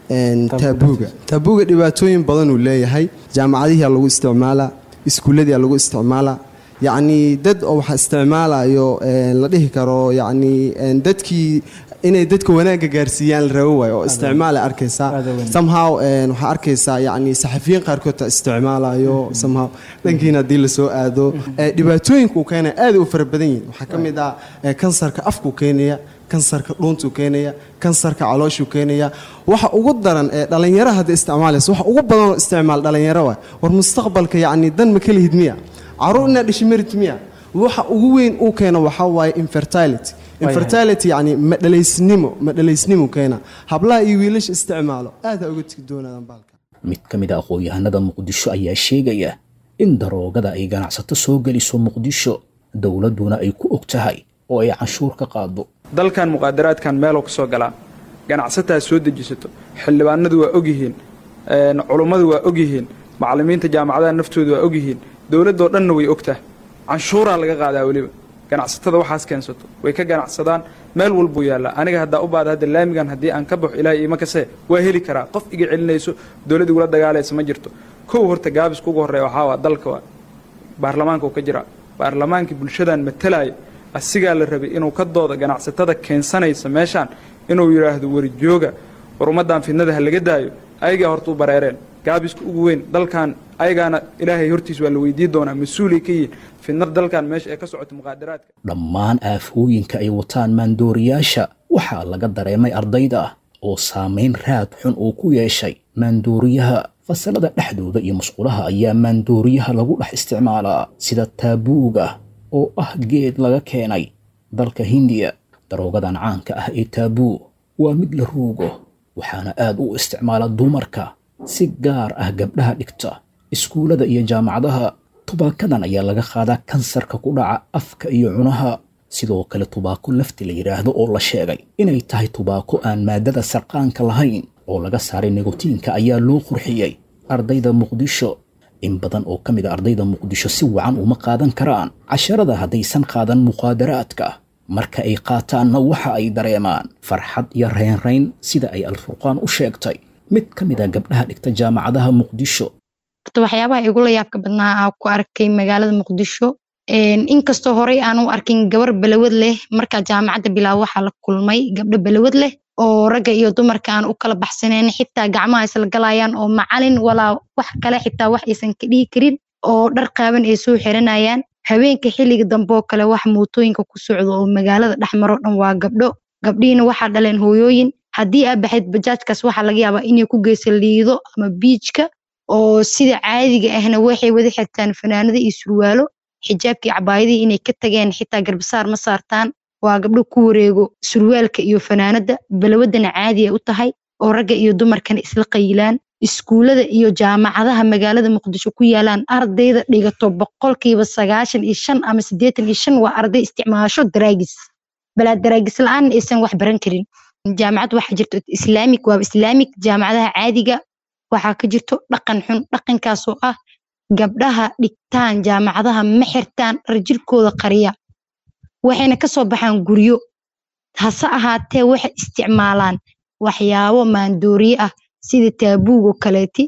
S11: taabuuga taabuuga dhibaatooyin badan uu leeyahay jaamacadihiia lagu isticmaalaa iskuulladiia lagu isticmaalaa yacnii dad oo waxa isticmaalayo la dhihi karo yacnii dadkii inay dadka wanaagga gaarsiiyaan la rabo waayo oo isticmaala arkaysaa somehow waxaa arkaysaa yacni saxafiyiin qaarkood ta isticmaalayo somehow dhankiina haddii lasoo aado dhibaatooyinka uu keenaya aaday u fara badan yihin waxaa ka mid ah kansarka afkuu keenaya kansarka dhuuntuu keenaya kansarka calooshuu keenaya waxa ugu daran ee dhallinyaro hadda isticmaalaysa waxa ugu badanoo isticmaal dhallinyaro waay war mustaqbalka yacni dan ma kala hid miya caruur inaad dhishimarid miya waxa ugu weyn uu keeno waxaa waaye infertility infertility yacni madhalaysnimo madhalaysnimo keena hablaha iyo wiilasha isticmaalo aada uga tegi doonaadaan baalka
S2: mid ka mid a aqoon-yahanada muqdisho ayaa sheegaya in daroogada ay ganacsato soo geliso muqdisho dowladduna ay ku og tahay oo ay canshuur ka qaado
S12: dalkan muqaadaraadkan meeloo ka soo galaa ganacsataa soo dejisato xildhibaanadu waa ogyihiin culummadu waa ogyihiin macallimiinta jaamacadaha naftoodu waa ogyihiin dowladdoo dhanna way ogtaha canshuuraa laga qaadaa weliba ganacsatada waxaas keensato way ka ganacsadaan meel walbuu yaallaa aniga haddaa u baada hadda laamigan haddii aan ka baxo ilaahay iima kasee waa heli karaa qof iga celinayso dowladd igula dagaalaysa ma jirto kow horta gaabisku ugu horreeya waxaa waa dalka waa baarlamaanka uu ka jiraa baarlamaankii bulshadan matalaya asigaa la rabay inuu ka dooda ganacsatada keensanaysa meeshaan inuu yidhaahdo warjooga war ummaddan fidnada ha laga daayo ayagaa horta u bareereen gaabiska ugu weyn dalkan ayagaana ilaahay hortiis waa la weydii doonaa mas-uulay ka yihiin fidnad dalkan meesha ee ka socota muqaadaraadka
S2: dhammaan aafooyinka ay wataan maandooriyaasha waxaa laga dareemay ardayda oo saamayn raad xun uu ku yeeshay maandooriyaha fasalada dhexdooda iyo masquulaha ayaa maandooriyaha lagu dhex isticmaalaa sida taabuuga oo ah geed laga keenay dalka hindiya daroogadan caanka ah ee taabuu waa mid la ruugo waxaana aad u isticmaala dumarka si gaar ah gabdhaha dhigta iskuullada iyo jaamacadaha tubaakadan ayaa laga qaadaa kansarka ku dhaca afka iyo cunaha sidoo kale tubaako lafti la yidhaahdo oo la sheegay inay tahay tubaako aan maadada sarqaanka lahayn oo laga saaray negotiinka ayaa loo qurxiyey ardayda muqdisho in badan oo ka mid a ardayda muqdisho si wacan uma qaadan karaan casharada haddaysan qaadan muqaadaraadka marka ay qaataanna waxa ay dareemaan farxad iyo reynrayn sida ay alfurqaan u sheegtay mid ka mid a gabdhaha dhigta jaamacadaha muqdisho
S13: horta waxyaabaha igula yaabka badnaa aa ku arkay magaalada muqdisho inkastoo horey aan u arkin gabar balawad leh markaa jaamacadda bilaab waxaa la kulmay gabdho balawad leh oo ragga iyo dumarka aan u kala baxsanayn xitaa gacmaha isla galayaan oo macalin walaa wax kale xitaa wax aysan ka dhihi karin oo dhar qaaban ay soo xiranayaan habeenka xilliga dambe oo kale wax mootooyinka ku socdo oo magaalada dhexmaro dhan waa gabdho gabdhihiina waxaa dhaleen hooyooyin haddii aa baxayd bajaajkaas waxaa laga yaabaa inay ku geysa liido ama biijka oo sida caadiga ahna waxay wada xirtaan fanaanado iyo surwaalo xijaabkii cabaayadii inay ka tageen xitaa garbasaar ma saartaan waa gabdho ku wareego surwaalka iyo fanaanada balawadana caadi ay u tahay oo ragga iyo dumarkana isla qayilaan iskuullada iyo jaamacadaha magaalada muqdisho ku yaalaan ardayda dhigato boqolkiiba sagaashan iyo shan ama siddeetan iyo shan waa arday isticmaasho daraagis balaa daraagis la-aan aysan wax baran karin jaamacad waxaa jirto islaamic waa islaamic jaamacadaha caadiga waxaa ka jirto dhaqan xun dhaqankaasoo ah gabdhaha dhigtaan jaamacadaha ma xirtaan dhar jirkooda qariya waxayna kasoo baxaan guryo hase ahaatee waxay isticmaalaan waxyaabo maandooriye ah sida taabuugoo kaleeti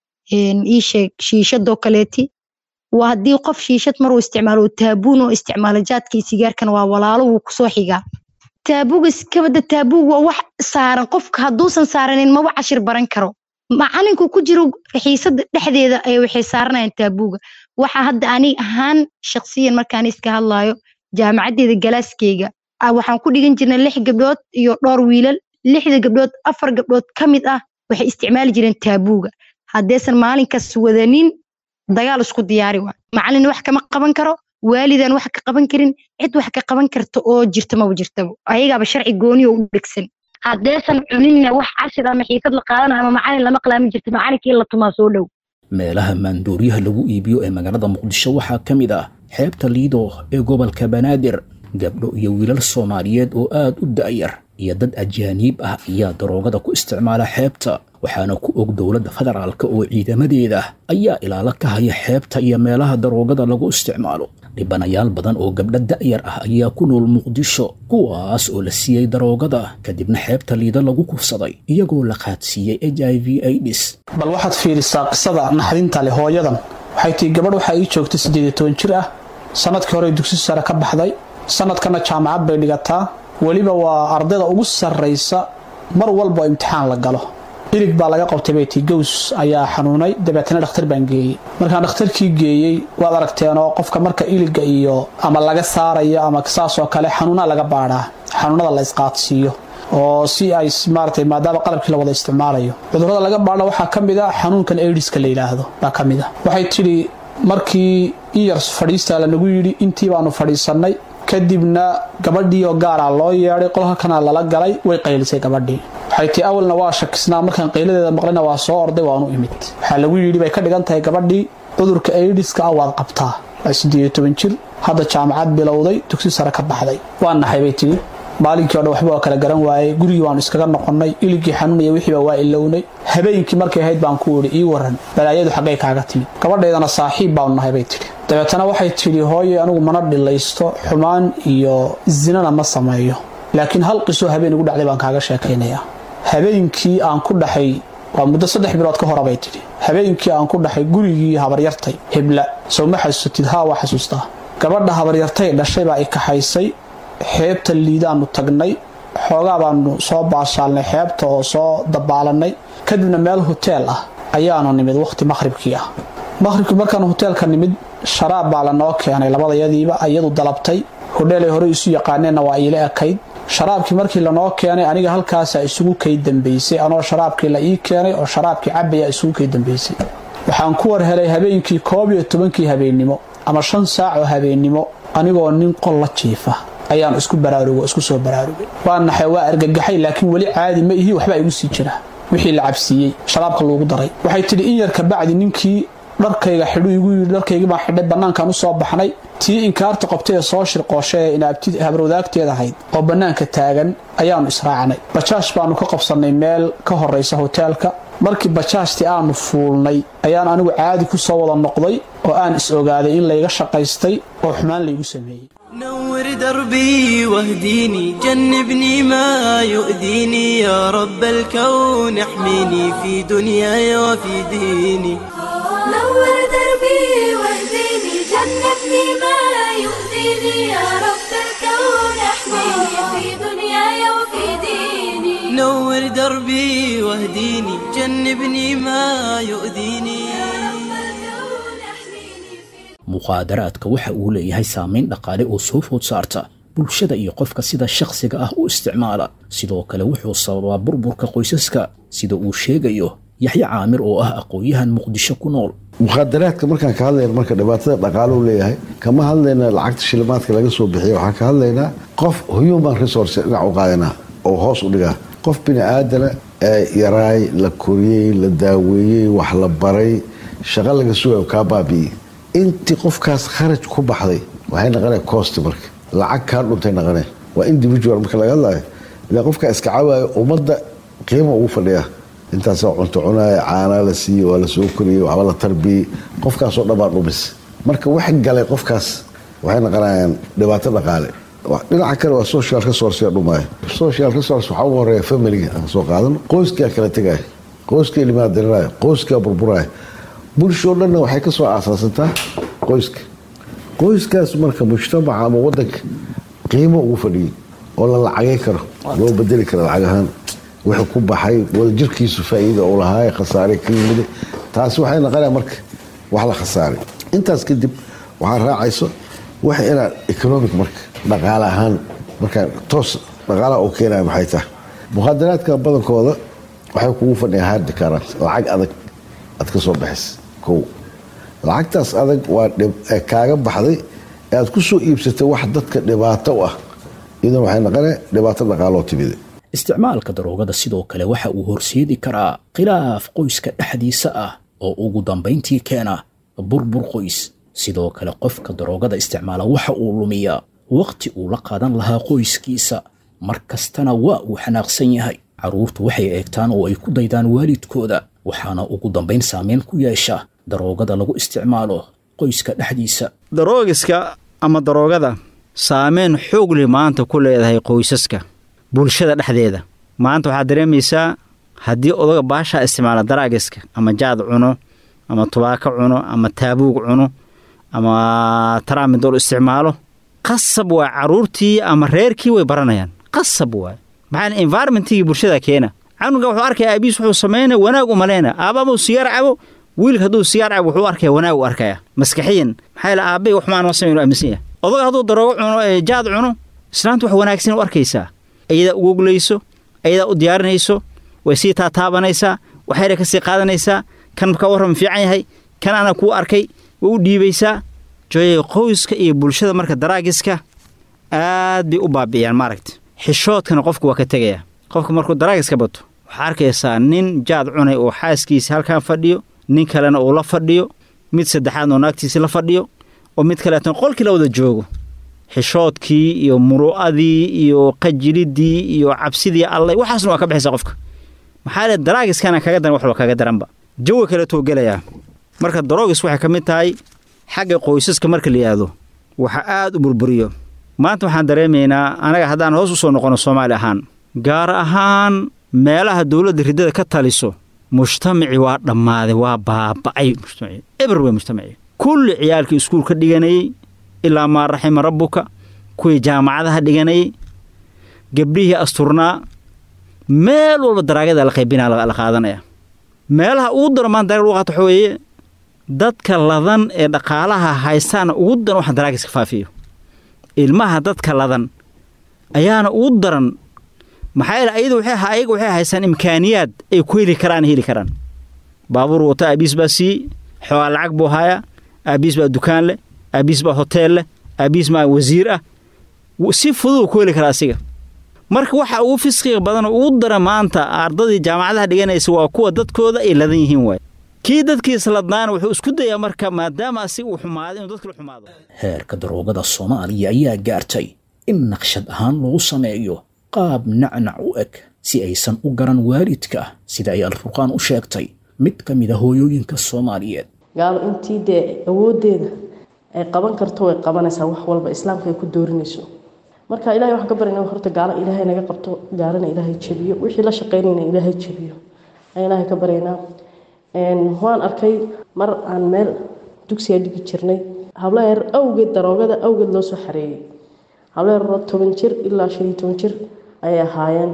S13: iisheeg shiishadoo kaleeti waa haddii qof shiishad maruu isticmaalo taabuun oo isticmaalo jaadkii sigaarkan waa walaalo wuu kusoo xigaa taabuuga iskabada taabuug waa wax saaran qofka hadduusan saaranin maba cashir baran karo macalinku ku jiro xiisada dhexdeeda ay waxay saaranayaan taabuuga waxa hadda ani ahaan shaqsiyan markaan iska hadlayo jaamacaddeeda galaaskeyga waxaan ku dhigan jirnay lix gabdhood iyo dhowr wiilal lixda gabdhood afar gabdhood ka mid ah waxay isticmaali jireen taabuuga haddaysan maalinkaas wadanin dagaal isku diyaari waa macalin wax kama qaban karo waalidan wax ka qaban karin cid wax ka qaban karta oo jirta maba jirtaba ayagaaba sharci gooni oo u dhegsan haddaysan cuninna wax cashir ama xiisad la qaadanayo ama macalin lama qalaami jirta macalinkii la tumaa soo dhow
S2: meelaha maandooriyaha lagu iibiyo ee magaalada muqdisho waxaa ka mid ah xeebta liido ee gobolka banaadir gabdho iyo wiilal soomaaliyeed oo aad u da'yar iyo dad ajaaniib ah ayaa daroogada ku isticmaala xeebta waxaana ku og dowladda federaalka oo ciidamadeeda ayaa ilaalo ka haya xeebta iyo meelaha daroogada lagu isticmaalo dhibanayaal badan oo gabdho da'yar ah ayaa ku nool muqdisho kuwaas oo la siiyey daroogada kadibna xeebta liida lagu kufsaday iyagoo la qaadsiiyey h i v aids
S14: bal waxaad fiirisaa qisada naxdinta leh hooyadan waxay tihi gabadh waxaa ii joogtay siddeed iyo toban jir ah sannadkii hore dugsi sare ka baxday sannadkana jaamacad bay dhigataa weliba waa ardayda ugu sarraysa mar walba oo imtixaan la galo ilig baa laga qabtay bay tii gows ayaa xanuunay dabeetana dhakhtar baan geeyey markaan dhakhtarkii geeyey waad aragteenoo qofka marka iliga iyo ama laga saarayo ama saasoo kale xanuunaa laga baadhaa xanuunada la isqaadsiiyo oo si ay maaratay maadaama qalabkii la wada isticmaalayo cudurrada laga baadha waxaa ka mid a xanuunkan aidiska la yidhaahdo baa ka mid a waxay tidhi markii iyar fadhiistaa lanagu yidhi intii baanu fadhiisannay kadibna gabadhii oo gaaraa loo yeedhay qolka kana lala galay way qaylisay gabadhii waxay tii awalna waa shakisnaa markaan qayladeeda maqlina waa soo orday waanu imid waxaa lagu yidhi bay ka dhigan tahay gabadhii cudurka aidiska ah waad qabtaa waa siddeed iyo toban jir hadda jaamacad bilowday dugsi sare ka baxday waa naxay bay tidhi maalinkii o dhan waxba waa kala garan waayey gurigii waanu iskaga noqonnay iligii xanuunaya wixiiba waa ilownay habeenkii markay ahayd baan ku idhi ii waran balaayadu xaggay kaaga timid gabadhaydana saaxiib baanu nahay bay tidhi dabeetana waxay tidhi hooye anigu mana dhilaysto xumaan iyo zinana ma sameeyo laakiin hal qisoo habeen igu dhacday baan kaaga sheekaynayaa habeenkii aan ku dhaxay waa muddo saddex bilood ka hora bay tidhi habeenkii aan ku dhaxay gurigii habaryartay hebla sow ma xasuusatid haa waa xasuustaa gabadha habaryartay dhashay baa i kaxaysay xeebta liidaannu tagnay xoogaa baanu soo baashaalnay xeebta oo soo dabaalanay kadibna meel hoteel ah ayaanu nimid wakhti maqhribkii ah maqhribkii markaanu hoteelka nimid sharaab baa lanoo keenay labadayadiiba iyadu dalabtay hodheelay hore isu yaqaaneenna waa iila ekayd sharaabkii markii lanoo keenay aniga halkaasaa isugu kay dambaysay anoo sharaabkii la ii keenay oo sharaabkii cabayaa isugu kay dambaysay waxaan ku war helay habeenkii koob iyo tobankii habeennimo ama shan saac oo habeennimo anigoo nin qol la jiifa ayaan isku baraarugo isku soo baraarugay waa naxay waa argagaxay laakiin weli caadi ma ihi waxbaa igu sii jira wixii la cabsiiyey sharaabka loogu daray waxay tidhi in yar kabacdi ninkii dharkayga xidhu igu yidhi dharkaygii baan xidhay bannaankaan u soo baxnay tii inkaarta qabtay ee soo shirqooshay ee inaabti habarwadaagteed ahayd oo bannaanka taagan ayaannu israacnay bajaash baannu ka qabsannay meel ka horraysa hoteelka markii bajaashtii aanu fuulnay ayaan anigu caadi ku soo wada noqday oo aan is ogaaday in layga shaqaystay oo xumaan laygu sameeyey
S15: نور دربي واهديني جنبني ما يؤذيني يا رب الكون احميني في دنياي وفي ديني
S16: نور دربي واهديني جنبني ما يؤذيني يا رب الكون احميني في دنياي وفي ديني
S15: نور دربي واهديني جنبني ما يؤذيني
S2: muqaadaraadka waxa uu leeyahay saamayn dhaqaale oo soo food saarta bulshada iyo qofka sida shakhsiga ah u isticmaala sidoo kale wuxuu sababaa burburka qoysaska sida uu sheegayo yaxye caamir oo ah aqoon-yahan muqdisho ku nool
S17: mukhadaraadka markaan ka hadlayna marka dhibaatada dhaqaaluu leeyahay kama hadlayna lacagta shilimaadka laga soo bixiya waxaan ka hadlaynaa qof human resource dhinac u qaadanaa oo hoos u dhigaa qof bini aadana ee yaraay la koriyey la daaweeyey wax la baray shaqo laga sugayo kaa baabi'iyey intii qofkaas kharaj ku baxday waxay naqoneen cost marka lacag kaa dhuntay naqoneen waa individual marka laga hadlayo ilaa qofkaa iska cawaayo ummadda qiima ugu fadhiya intaasoo cunto cunaaya caanaa la siiyey waa la soo koriyey waxba la tarbiyey qofkaasoo dhan baa dhumis marka wax galay qofkaas waxay naqonayaan dhibaato dhaqaale dhinaca kale waa social resource dhumaya social resource waxaa ugu horeeya familiga aan soo qaadano qoyskaa kala tegaya qoyskaa limaadarinaya qoyskaa burburaya bulshoo dhanna waxay ka soo aasaasantaa qoyska qoyskaas marka mujtamaca ama wadanka qiimo ugu fadhiyey oo la lacagay karo loo bedeli kara lacag ahaan wuxuu ku baxay wadajirkiisu faa'iida uu lahaay khasaare ka yimid taasi waxay naqonaya marka wax la khasaaray intaas kadib waxaa raacayso wax inaa economic marka dhaqaale ahaan markaa toos dhaqaalaha uu keenaya maxay tahay mukhadaraadka badankooda waxay kugu fadhiyaa hard current lacag adag aad ka soo baxaysa kow lacagtaas adag waa kaaga baxday ee aad ku soo iibsatay wax dadka dhibaato u ah iyadan waxay naqonee dhibaato dhaqaaloo timida
S2: isticmaalka daroogada sidoo kale waxa uu horseedi karaa khilaaf qoyska dhexdiisa ah oo ugu dambayntii keena burbur qoys sidoo kale qofka daroogada isticmaala waxa uu lumiyaa wakhti uu la qaadan lahaa qoyskiisa mar kastana waa uu xanaaqsan yahay carruurtu waxay eegtaan oo ay ku daydaan waalidkooda waxaana ugu dambayn saameyn ku yeesha daroogada lagu isticmaalo qoyska dhexdiisa
S6: daroogiska ama daroogada saameyn xoog leh maanta ku leedahay qoysaska bulshada dhexdeeda maanta waxaad dareemaysaa haddii odaga baashaa isticmaala daraagiska ama jaad cuno ama tubaako cuno ama taabuug cuno ama taraamidol isticmaalo qasab waa carruurtii ama reerkii way baranayaan qasab waay maxaa environmentigii bulshada keena canuga wuxuu arkaya aabiis wuxuu samaynaya wanaag umaleyna aababuu sigaar cabo wiilka hadduu sigaar cabo wuxuu arkaya wanaag u arkaya maskaxiyan maxaa yaele aabbay waxmaan ma samayn aaminsan yahay odaga hadduu daroogo cuno ee jaad cuno islaanta wax wanaagsan u arkaysaa ayadaa ugoglayso ayadaa u diyaarinayso way sii taataabanaysaa waxayna ka sii qaadanaysaa kan ka warram fiican yahay kan ana kuu arkay way u dhiibaysaa jooyay qoyska iyo bulshada marka daraagiska aad bay u baabi'iyaan maaragta xishoodkana qofku waa ka tegayaa qofka markuu daraagiska bato waxaa arkaysaa nin jaad cunay oo xaaskiisa halkan fadhiyo nin kalena uu la fadhiyo mid saddexaadna oo naagtiisi la fadhiyo oo mid kaleetan qolkii la wada joogo xishoodkii iyo muru'adii iyo qajilidii iyo cabsidii allay waxaasna waa ka baxaysa qofka maxaa le daraagiskana kaga daran waxba kaga daranba jawi kaleetuu gelayaa marka daroogis waxay ka mid tahay xagga qoysaska marka la yidhaahdo waxa aad u burburiyo maanta waxaan dareemaynaa anaga haddaan hoos u soo noqono soomaali ahaan gaar ahaan meelaha dowladda riddada ka taliso mujtamacii waa dhammaaday waa baaba'ay mujtamaci eber wey mujtamaci kulli ciyaalkii iskuul ka dhiganayey ilaa maa raxima rabbuka kuwii jaamacadaha dhiganayey gabdhihii asturnaa meel walba daraagada la qaybinaa la qaadanaya meelaha ugu daran maanta daraag lagu qaato waxa weeye dadka ladan ee dhaqaalaha haystaana ugu daran waxa daraagiska faafiyo ilmaha dadka ladan ayaana ugu daran maxaa yeele ayadu waxay ayaga waxay haystaan imkaaniyaad ay ku heli karaan heli karaan baabuur wata aabiis baa siiyey xoogaa lacag buu hayaa aabiis baa dukaan leh aabiis baa hoteel leh aabiis maa wasiir ah si fudud ku heli karaa asiga marka waxa ugu fisqiga badan oo ugu dara maanta ardadii jaamacadaha dhiganaysa waa kuwa dadkooda ay ladan yihiin waay kii dadkiisa ladnaana wuxuu isku dayaa marka maadaama asiga uu xumaaday inuu dadkala xumaado
S2: heerka daroogada soomaaliya ayaa gaartay in naqshad ahaan lagu sameeyo qaab nacnac u eg si aysan u garan waalidka sida ay alfurqaan u sheegtay mid ka mid a hooyooyinka soomaaliyeed
S18: gaalo intii dee awooddeeda ay qaban karto way qabanaysaa wax walba islaamka ay ku doorinayso marka ilahay waxaan ka baryana horta gaalo ilaahay naga qabto gaalana ilaahay jebiyo wixii la shaqaynayna ilaahay jebiyo ayaan ilaahay ka baryaynaa waan arkay mar aan meel dugsiga dhigi jirnay hablo yar awgeed daroogada awgeed loo soo xareeyey hablo yar toban jir ilaa shan iyo toban jir ayay ahaayeen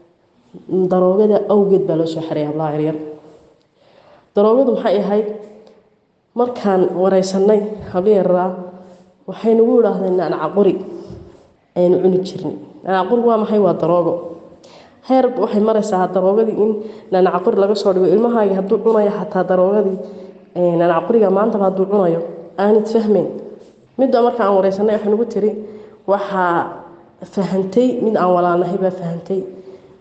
S18: daroogada awgeed baa loo soo xareeyay hablaha yaryar daroogadu maxay ahayd markaan wareysanay hablo yaraa waxay nagu idhaahdeen nacnaca qori ayaynu cuni jirnay nacnaca qori waa maxay waa daroogo heer waxay maraysaa daroogadii in nanaca qori laga soo dhigo ilmahaagi hadduu cunayo xataa daroogadii nanaca qoriga maantaba hadduu cunayo aanad fahmayn midda marka aan wareysanay waxay nagu tiri waxaa fahantay mid aan walaalnahay baa fahantay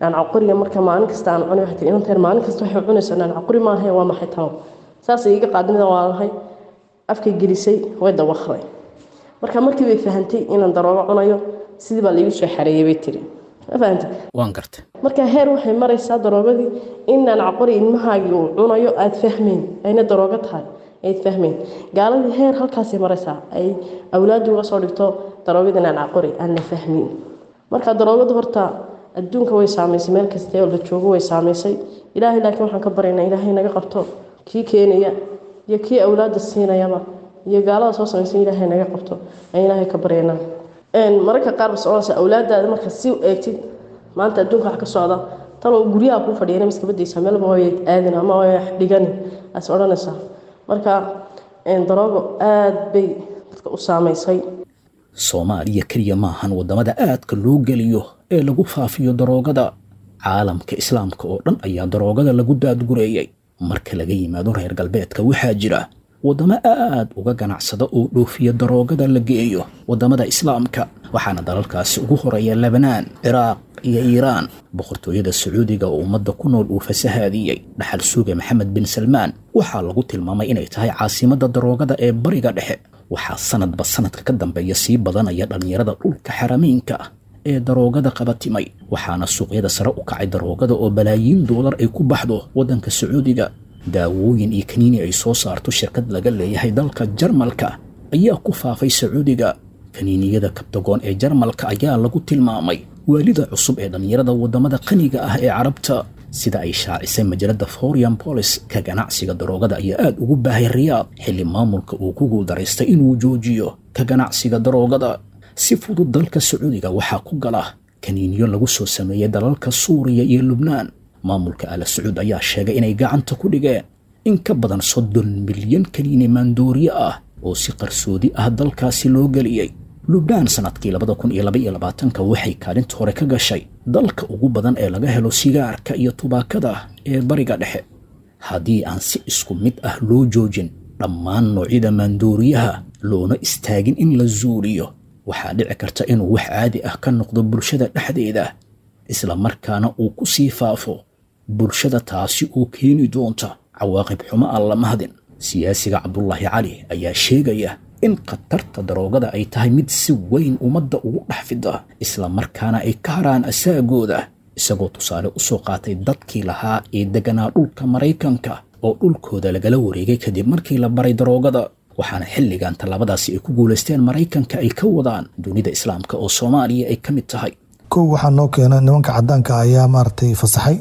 S18: nancaqoriga marka maalin kasta aan cunay waxay tiri inanteen maalin kasta waxay cunaysaa nancaqori maahe waa maxay talo saasay iga qaadinida waa lahay afkay gelisay way dawaqday marka markii bay fahantay inaan daroogo cunayo sidii baa laigu soo xareeyay bay tiri ma fahantay
S2: waan gartay
S18: marka heer waxay maraysaa daroogadii inaan caqori ilmahaagii uu cunayo aad fahmeyn ayna daroogo tahay ayd fahmeyn gaaladii heer halkaasay maraysaa ay awlaadu uga soo dhigto daroogadii inaan caqori aan la fahmin marka daroogadu horta adduunka way saamaysay meel kasta oo la joogo way saamaysay ilaahay laakiin waxaan ka baryaynaa ilaahay naga qabto kii keenaya iyo kii awlaada siinayaba iyo gaalada soo samaysan ilaahay naga qabto ayaan ilaahay ka baryaynaa mararka qaar bas odhanaysa awlaadaada marka si u eegtid maanta adduunka wax ka socda taloo guryaha kuu fadhiyana miska badaysaa meelba way aadin ama way dhigani as odhanaysaa marka daroogo aad bay dadka u saamaysay
S2: soomaaliya keliya maahan waddamada aadka loo geliyo ee lagu faafiyo daroogada caalamka islaamka oo dhan ayaa daroogada lagu daadgureeyey marka laga yimaado reer galbeedka waxaa jira waddamo aad uga ganacsada oo dhoofiya daroogada la geeyo waddamada islaamka waxaana dalalkaasi ugu horeeya lebnaan ciraaq iyo iiraan boqortooyada sacuudiga oo ummadda ku nool uu fasahaadiyey dhaxal suuga maxamed bin salmaan waxaa lagu tilmaamay inay tahay caasimadda daroogada ee bariga dhexe waxaa sanadba sanadka ka dambeeya sii badanaya dhallinyarada dhulka xaramiinka ah ee daroogada qabatimay waxaana suuqyada sare u kacay daroogada oo balaayiin doolar ay ku baxdo waddanka sacuudiga daawooyin iyo kaniini ay soo saarto shirkad laga leeyahay dalka jarmalka ayaa ku faafay sacuudiga kaniiniyada kabtagoon ee jarmalka ayaa lagu tilmaamay waalida cusub ee dhallinyarada waddamada qaniga ah ee carabta sida ay shaacisay majalada forian bolis ka ganacsiga daroogada ayaa aad ugu baahay riyaad xilli maamulka uu ku guuldaraystay inuu joojiyo ka ganacsiga daroogada si fudud dalka sacuudiga waxaa ku gala kaniiniyo lagu soo sameeyey dalalka suuriya iyo lubnaan maamulka ala sacuud ayaa sheegay inay gacanta ku dhigeen in ka badan soddon milyan kaniini maandooriye ah oo si qarsoodi ah dalkaasi loo geliyey lubnaan sanadkii labada kun iyo laba iyo labaatanka waxay kaalinta hore ka gashay dalka ugu badan ee laga helo sigaarka iyo tubaakada ee bariga dhexe haddii aan si isku mid ah loo joojin dhammaan noocyada maandooriyaha loona istaagin in la zuuliyo waxaa dhici karta inuu wax caadi ah ka noqdo bulshada dhexdeeda isla markaana uu ku sii faafo bulshada taasi oo keeni doonta cawaaqib xumo aan la mahdin siyaasiga cabdulaahi cali ayaa sheegaya in khatarta daroogada ay tahay mid si weyn ummadda ugu dhex fida isla markaana ay ka haraan asaagooda isagoo tusaale u soo qaatay dadkii lahaa ee degganaa dhulka maraykanka oo dhulkooda lagala wareegay kadib markii la baray daroogada waxaana xilligan tallaabadaasi ay ku guulaysteen maraykanka ay ka wadaan dunida islaamka oo soomaaliya ay ka mid tahay
S19: kow waxaa noo keena nimanka cadaanka ayaa maaragtay fasaxay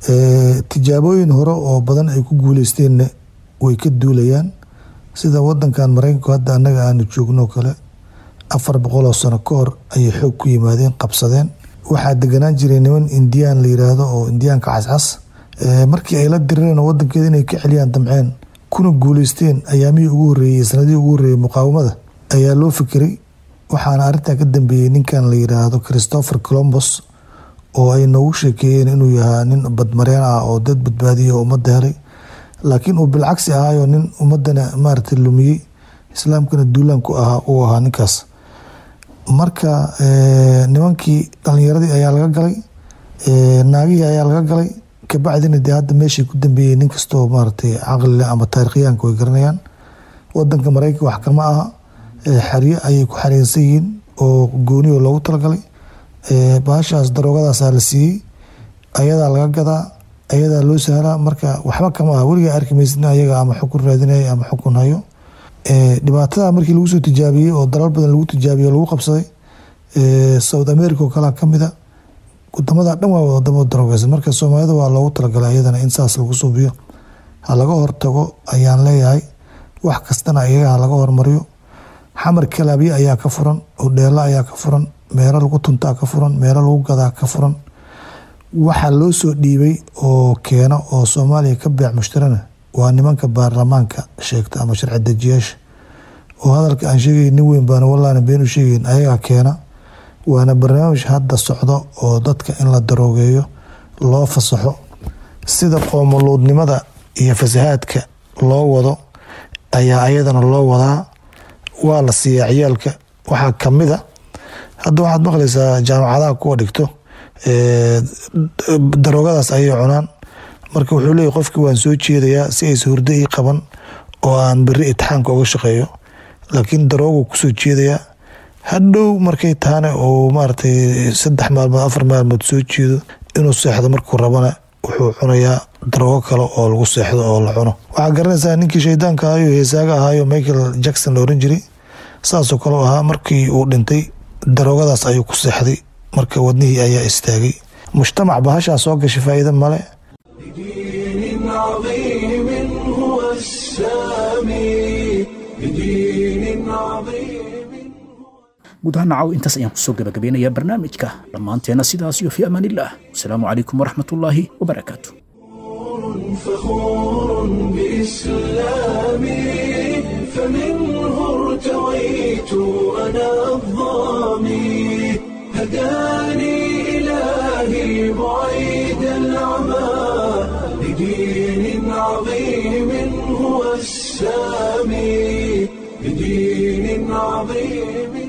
S19: tijaabooyin hore oo badan ay ku guuleysteenna way ka duulayaan sida wadankan maraykanku hadda annaga aanu joogno kale afar boqoloo sano ka hor ayay xoog ku yimaadeen qabsadeen waxaa deganaan jiray niman indiyaan la yiraahdo oo indiyaanka cascas markii ay la dirireen wadankeeda inay ka celiyaan damceen kuna guuleysteen ayaamihii ugu horeeyey sanadihii ugu horreeyey muqaawamada ayaa loo fikiray waxaana arrintan ka dambeeyey ninkan la yiraahdo christopher colombos oo ay noogu sheekeeyeen inuu yahaa nin badmareen ah oo dad badbaadiya oo ummadda helay laakiin uu bilcagsi ahaayo nin ummadana maaragtay lumiyey islaamkana duulaanku ahaa uu ahaa ninkaas marka nimankii dhalinyaradii ayaa laga galay naagihii ayaa laga galay kabacdina dee hadda meeshay ku dambeeyey nin kastoo maaragtay caqlile ama taarikhyaanka way garanayaan wadanka maraykanka wax kama aha xaryo ayay ku xareensan yihiin oo gooniyo loogu talagalay baashaas daroogadaasa la siiyey ayadaa laga gadaa ayadaa loo sahlaa marka waxba kama aha weligaa arki maysid ayaga ama xukun raadinaya ama xukun hayo dhibaatada markii lagu soo tijaabiyey oo dalal badan lagu tijaabiye o lagu qabsaday south america oo kalea kamida wadamada dhan waa wadamo daroogeysan marka soomaalida waa loogu talagalay ayadana in saas lagu suubiyo ha laga hortago ayaan leeyahay wax kastana iyaga ha laga hormariyo xamar kalaabye ayaa ka furan hodheelo ayaa ka furan meelo lagu tuntaa ka furan meelo lagu gadaa ka furan waxaa loo soo dhiibay oo keena oo soomaaliya ka beec mushtarana waa nimanka baarlamaanka sheegta ama sharci dejiyaasha oo hadalka aan sheegay nin weyn baana wallaana been u sheegeyn ayagaa keena waana barnaamij hadda socdo oo dadka in la daroogeeyo loo fasaxo sida qoomoluudnimada iyo fasahaadka loo wado ayaa ayadana loo wadaa waa la siiyaa ciyaalka waxaa kamid a hadda waxaad maqlaysaa jaamacadaha kuwa dhigto daroogadaas ayay cunaan marka wuxuu leeyahy qofkii waan soo jeedayaa si aysa hurdo ii qaban oo aan beri itixaanka uga shaqeeyo laakiin daroogu kusoo jeedayaa hadhow markay tahane oo maaragtay saddex maalmood afar maalmood soo jeedo inuu seexdo markuu rabana wuxuu cunayaa daroogo kale oo lagu seexdo oo la cuno waxaa garanaysaa ninkii shaydaanka ahaayo heesaaga ahaayo michael jackson la oran jiray saasoo kale u ahaa markii uu dhintay daroogadaas ayuu ku seexday marka wadnihii ayaa istaagay mujtamac bahashaa soo gashay faa'iido male
S1: بدين عظيم هو السامي بدين عظيم
S2: guud ahaan nacaw intaas ayaan kusoo gabagabeynayaa barnaamijka dhammaanteena sidaas iyo fi amaan illah wasalaamu calaykum waraxmatullaahi wabarakaatu
S1: فخور بإسلامي فمنه ارتويت أنا الظامي هداني إلهي بعيد العمى لدين عظيم هو السامي بدين عظيم